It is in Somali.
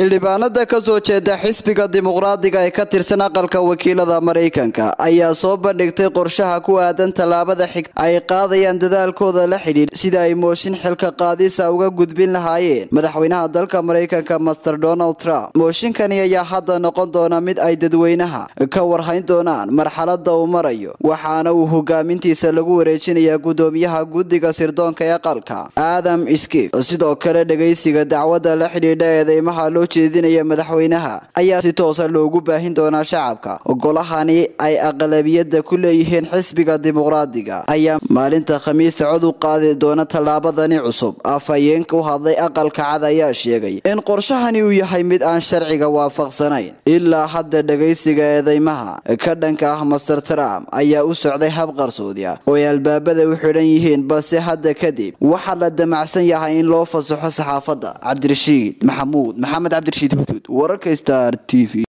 xildhibaanada ka soo jeeda xisbiga dimuqraadiga ee ka tirsan aqalka wakiilada maraykanka ayaa soo bandhigtay qorshaha ku aadan tallaabada xigta ay qaadayaan dadaalkooda la xidhiidh sida ay mooshin xilka qaadisa uga gudbin lahaayeen madaxweynaha dalka maraykanka master donald trump mooshinkani ayaa hadda noqon doona mid ay dadweynaha ka warhayn doonaan marxalada uu marayo waxaana uu hogaamintiisa lagu wareejinayaa gudoomiyaha guddiga sirdoonka ee aqalka adam skif sidoo kale dhegaysiga dacwadda la xidhiidha eedeymaha loo jeedinaya madaxweynaha ayaa si toosa loogu baahin doonaa shacabka golahani ay aqlabiyada ku leeyihiin xisbiga dimuqraadiga ayaa maalinta khamiista cod u qaadi doona tallaabadani cusub afhayeenka u hadlay aqalka cad ayaa sheegay in qorshahani uu yahay mid aan sharciga waafaqsanayn ilaa hadda dhegaysiga eedeymaha ka dhanka ah master trump ayaa u socday hab qarsoodi ah oo ay albaabada u xidhan yihiin balse hadda kadib waxaa la damacsan yahay in loo fasaxo saxaafadda cabdirashiid maxamuud maxamed cabdirashiid huduud wararka star t v